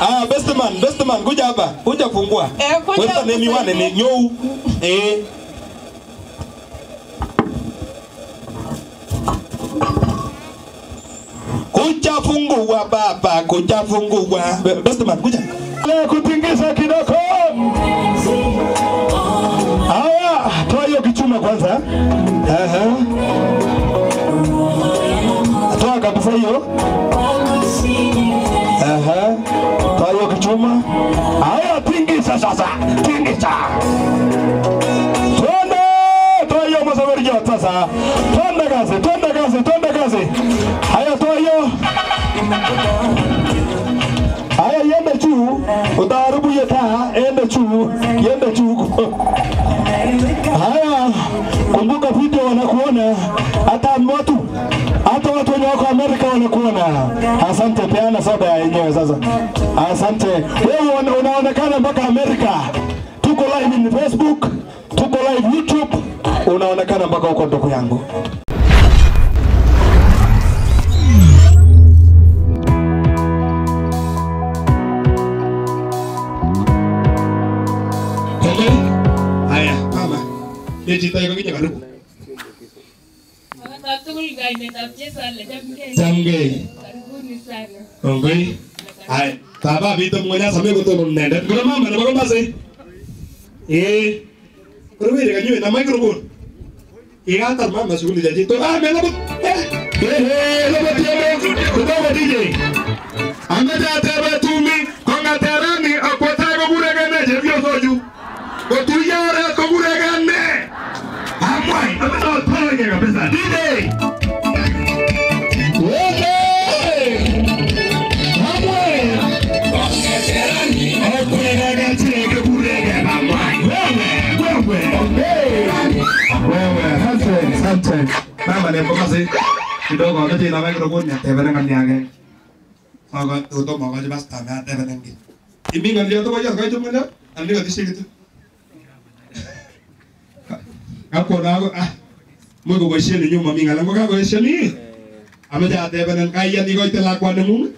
Ah, best man, best man, kuja hapa. Kuja fungua. Eh, kuja Westa name you usaidie. ni nyou. Eh. Kuja fungua baba, kuja fungua. Be- Best man, kuja. Leo kutingisha kidogo. Haya, toa hiyo kichuma kwanza. Aha. Toa kabisa hiyo. Aha. Toa hiyo kichuma. Haya, tingisha sasa. Tingisha. Twende. Toa hiyo masafari yote sasa. Twende kazi, twende kazi, twende kazi. Haya, toa hiyo. Haya, yende juu, utaharibu hiyo taa, ende juu, yende juu. Haya, kumbuka video wanakuona, hata watu hata watu wenye wako Amerika wanakuona. Asante, peana soda ya yenyewe sasa. Asante, wewe una- unaonekana mpaka Amerika. Tuko live in Facebook, tuko live YouTube, unaonekana mpaka huko ndugu yangu. Twende. Haya, mama. Ye chito yuko kija karibu. Wakati tugul kainetab Jesu ale chamgei. Chamgei. Karibuni sana. Ongoi. Haya, taba bito mmoja same kutono mnende. Kuna mama na baba basi. Eh. Kuna wewe kanywe na microphone. Igatar mama shughuli za jito. Ah, mela but. Eh. Eh, lo batiamo. Kutoka DJ. Ameta tebe tumi konga terani akwata ko buregane je vyo soju. Ko tuyare ko buregane. Amwai, ameta tole kabisa. DJ. Wewe! Mama ni mpokasi kidogo wakati ina microphone ya tebele ngani yake. Saka tuto mwa kaji basta na tebele ngi. Imi ngani yoto kwa kaji mwana andi ngati shikitu. Hapo na ah Mungu boishie ni nyuma minga lango kako boishie Ameja tebele kaya ni koite lakwa ni mungu.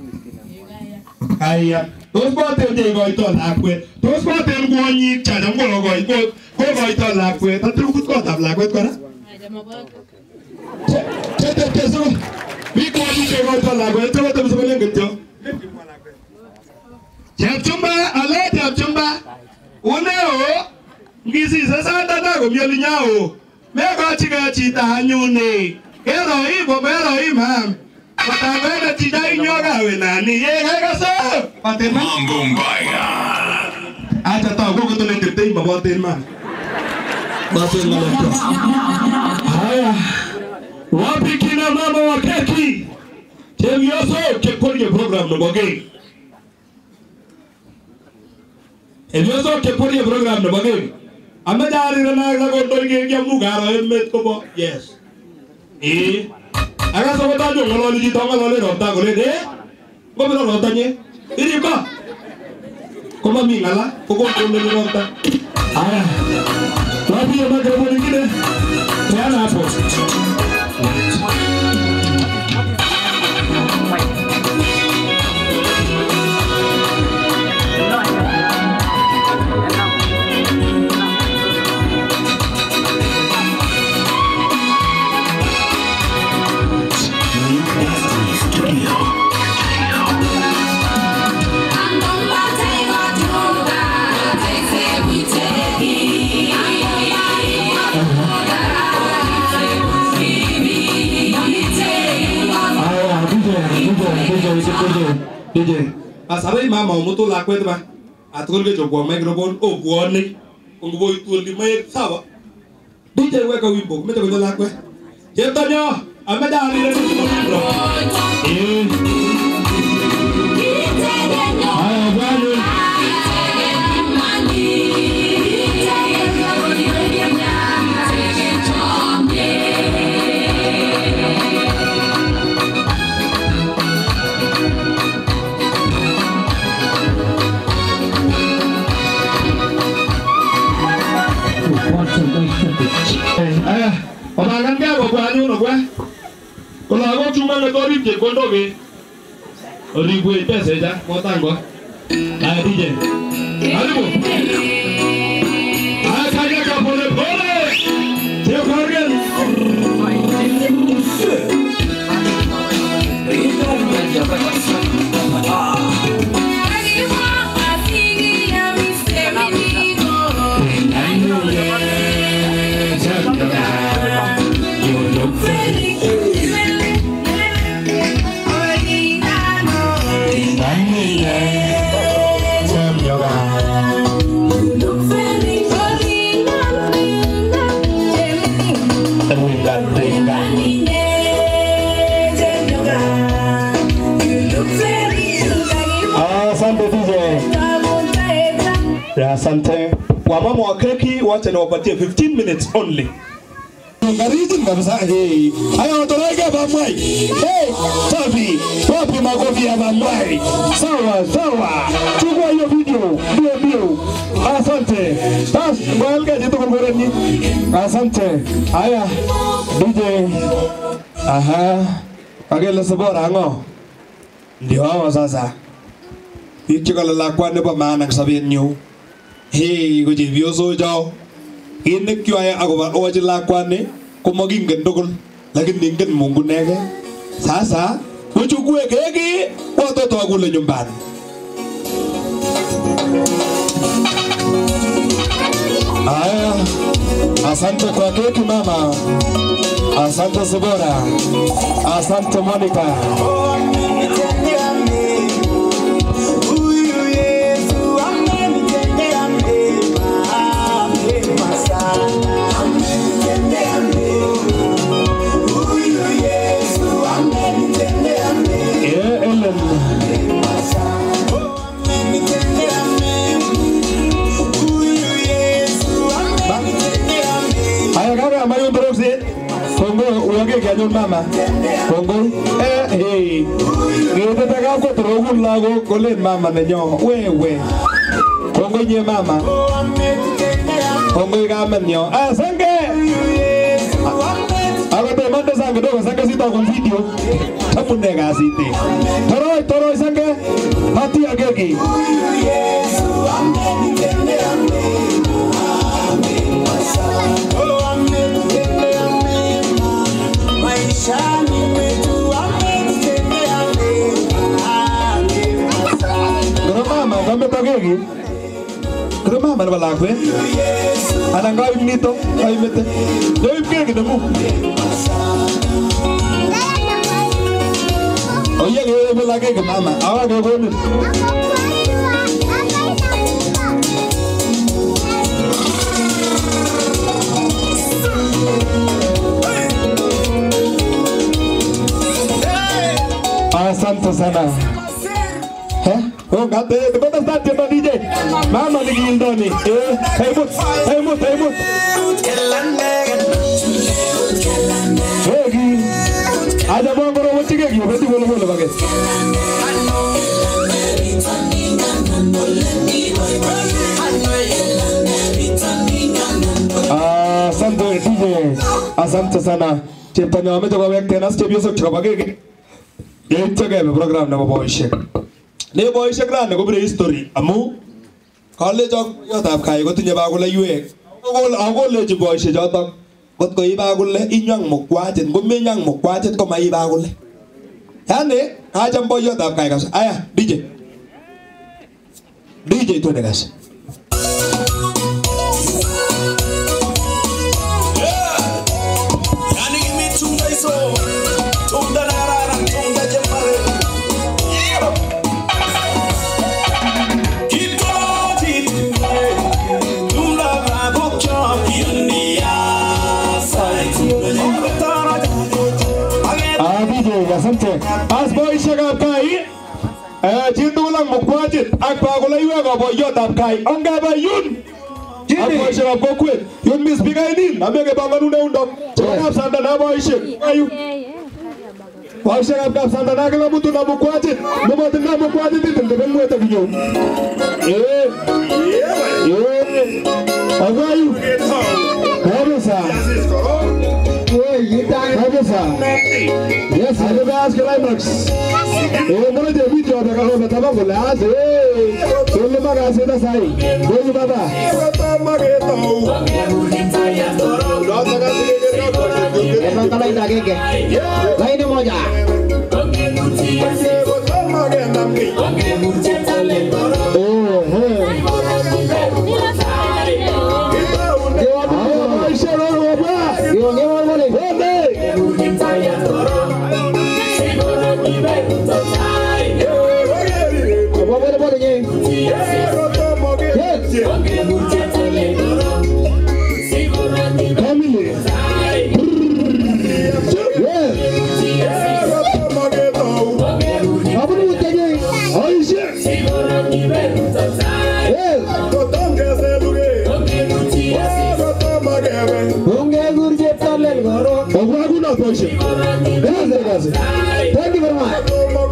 Kaya. Tos boten je koito lakwet. Tos boten kwonyik chacham ko koi ko ko koito lakwet. Atur kut kotab lakwet kora. Aja maboko. Chete teso. Mi kwonyik che koito lakwet. Tebe tebe sebelen kityo. Chepchumba, ale chepchumba. Uneo. Ngisise sanda na komioli nyao. Mekochike chito anyune. Kero hii ko kero hii mam. Kotabene chito inyoka nani. Ye kekase. Patema. Mambo mbaya. Acha tao kwa kutoka ndirtei maboten man. Boten ngaloto. Haya, wapi kina mama wa keki? Chemioso kekorie program no boge. Emioso kekorie program no boge. Ame jari na na ko to ge ge mu garo emet ko bo. Yes. Eh. Aga so ta jo ngolo ni to ngolo ro ta ko le de. Ko me ro ta nye. Iri ba. Ko ma mi ngala ko ko ko me ro ta. Haya, wapi hiyo microphone nyingine? Peana hapo. Haya, DJ, DJ, DJ, DJ, DJ. Asabai mama umutu lakwet ba. Atukul ke chokwa microphone o kuone. Ungu boy tuol di maik sawa. DJ weka wimbo kumete kwenye lakwet. Cheptonyo, ameja alile ni mkondro. Eh. Haya, bwana. Aya, obangan ka ko kwa nyuno kwa. Kola ko chuma na tori je kondo ke. Oribwe pesa ja, motango. Haya DJ. Karibu. Haya kageka pole pole. Sio Morgan. Asante DJ. Ya, Asante. Wamama wa keki wacha niwapatie 15 minutes only. Ngarijin kabisa. Hey. Haya watoroke bamwai. Hey, safi. Wapi makofi ya bamwai? Sawa, sawa. Chukua hiyo video. Ndio ndio. Asante. Bas, ngoja jitu kumboreni. Asante. Haya. DJ. Aha. Agele sabora ngo. Ndio hawa sasa. biik chekole lakwat nebo maana eng sobenyu hei ko chepyosok cho kit nekyoe akobo ochi lakwani komakingen tugul lakini ingen Mungu neke sasa uchukue keki watoto wakule nyumbani Aya, asante kwa keki mama, asante Sibora, asante Monica. Huyu Yesu amenitendea mema, mema sana. Amenitendea mema. Huyu Yesu amenitendea mema Yeah, Ellen. sana. Amenitendea mema. Huyu Yesu amenitendea mema. Aya kaka mayo ndorosi. Kongo uwage kanyon mama. Kongo eh hey. Ngete taka ko torogun lago kolen mama nenyo. Wewe. Kongo nye mama. Amenitendea Kongo kamen nyo. Ah sange. Yesu amenitendea Ako te mande sange dogo sange sita kon video. Tapune kasite. Toroi toroi sange. Hati ageki. Huyu Yesu amenitendea mema, mema sana. Oh, amenitendea mema. Maishani mwetu amenitendea mema, mema sana. Kero mama kame tageki. Kero mama nebo lakwet. Yesu Anan kaib nito, kaimete. Doib keki nemu. Oye kebe la keki mama. Awa kekonin. Asante sana. Eh? Oh, ngate, kependa start tiendo DJ. Mama nikindoni. Eh, kaimut, kaimut, kaimut. Keki. Aja bongoro wochi keki, wakati bolo bolo baget. Asante DJ. Asante sana. Cheptonyo ameche kowekten as chepyosok chekobo keki. Yeityo kebe program nebo boisiek. Ne boisiek rani kobire history amu kalecho yotab kai kotinye bakuleiwek. Akol- Akolechi boisiek chotok kot ko ibakule inywang mukwachet ngomenyang mukwachet ko maibakule. Yani kacham boiyotab kai kabisa. Aya DJ. DJ twende kasi. Yani kimi tunda hizo tunda na rara tunda jembare Kitoti tunda na bokcha yani ya sai tunda tara Ah, DJ, asante. As boisiekab kai, eh, chitugul ak mukwachit ak bakuleiwek ab boiyotab kai. Ongebe yun. Ak boisiekab kokwet. Yun mi spikainin, ame kebanganun eundok. Chebo kapsandana boisiek. Ayu. Boisiekab kapsandana kila mtu na mukwachit. Nemotindo mukwachit itindeben mwete kinyo. Eh. Eh. Akayu. Kabisa. Kabisa. Yes, alo gas climax. Eh, mbona je video hapa kama unataka kule aze. Sio magazi na sai. Wewe baba. Emang lain agenge. Lain moja. Oh, eh. Haya maisha roho baba. Diongea wale. Twende. Apa boleh boleh ni? Family. Yes. Apa ni utanya? Aisha. Yes. Bunge gurje talen goro. Ogwa kuna tosha. Kazi kazi. Thank you very much.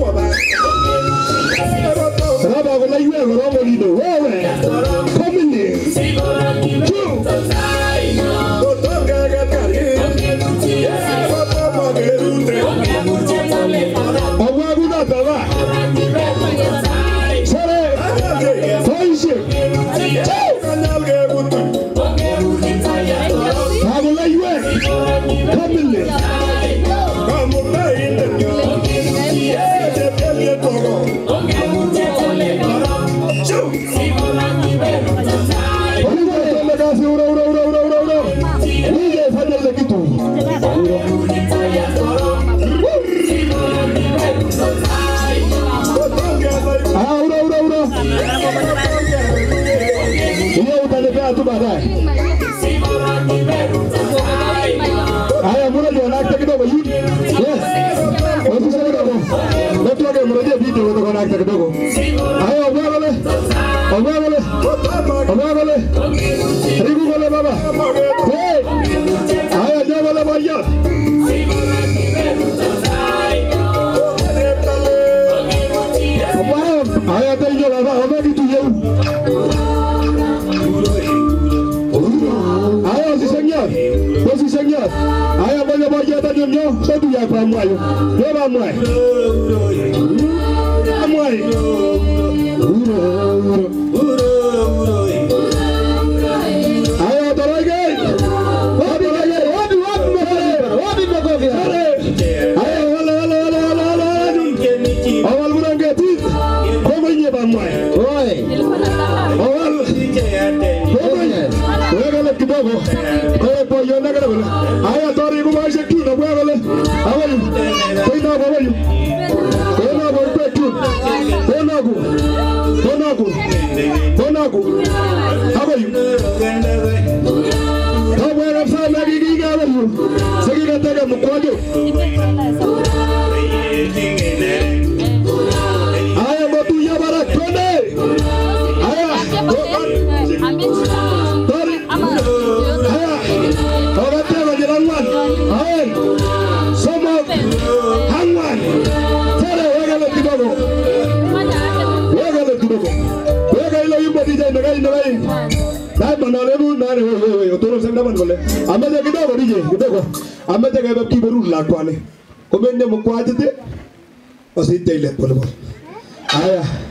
Raba kuna iwe gorongo lido. Wewe. Family. Two. Ogwa kuna tava. Sare. Aisha. Agula iwe. Family. Ogwa kazi ura ura ura ura ura ura. Nije fanya ile kitu. Ah, ura ura ura. Hiyo utanipea tu baadaye. Haya, mmoja na akta kidogo hivi. Yes. Wasisha kidogo. Watu wake mrejea video kutoka na akta kidogo. Haya, obwagole. Obwagole. Obwagole. Ribu gole baba. Hey. Haya, jagole moja. Haya, tenjo baba, ome kitu yeu. Haya, usishangia. Usishangia. Haya, moja moja hata nyonyo. Sadu ya kwa mwayo. Beba mwayo. Mwayo. Haya, toroge. Wapi wapi wapi wapi wapi wapi makofi. Haya, wala wala wala wala wala wala. Awal burange tit. Komo nye ba mwayo. Oi. Awal. Wegale kidogo. Koe po yona kada bala. Aya tori ku maisha tu na wegale. Awayu. Koi na awayu. Koi na bo pe tu. Koi na ku. Koi na ku. Koi na ku. Awayu. Kama wewe mfanya na gigi ga awayu. Sigi ga tega mkwajo. Aya botu ya bara twende. Aya. Tori. Aya. Wakatega jirangwan. Aya. Somo. Hangwan. Tere wegale kidogo. Wegale kidogo. Wega ile yumba DJ nagai nagai. Dai manalebu nani wewe wewe utoro sema bana kole. Ameje kidogo DJ kidogo. Ameje kebe kiberu la kwale. Komende mkwajete. Osite ile pole pole. Aya.